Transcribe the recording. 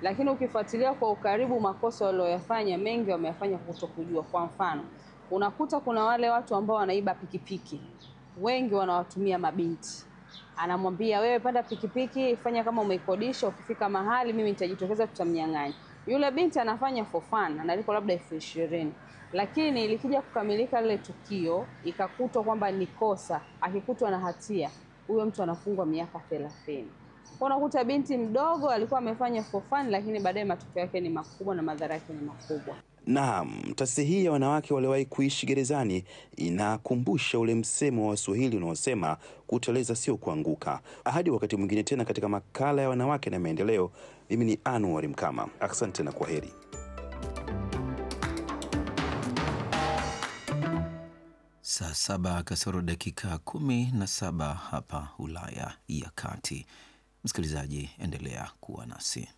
lakini ukifuatilia kwa ukaribu makosa walioyafanya mengi wameyafanya kwa kutokujua. Kwa mfano, unakuta kuna wale watu ambao wanaiba pikipiki, wengi wanawatumia mabinti anamwambia wewe, panda pikipiki, fanya kama umeikodisha, ukifika mahali mimi nitajitokeza, tutamnyang'anya. Yule binti anafanya for fun, analipwa labda elfu ishirini lakini likija kukamilika lile tukio ikakutwa kwamba ni kosa, akikutwa na hatia, huyo mtu anafungwa miaka thelathini. Unakuta binti mdogo alikuwa amefanya for fun, lakini baadaye matokeo yake ni makubwa na madhara yake ni makubwa. Naam, taasisi hii ya wanawake waliowahi kuishi gerezani inakumbusha ule msemo wa Waswahili unaosema kuteleza sio kuanguka. Hadi wakati mwingine tena katika makala ya wanawake na maendeleo, mimi ni Anwar Mkama. Asante na kwa heri. Saa saba kasoro dakika kumi na saba hapa Ulaya ya Kati. Msikilizaji, endelea kuwa nasi.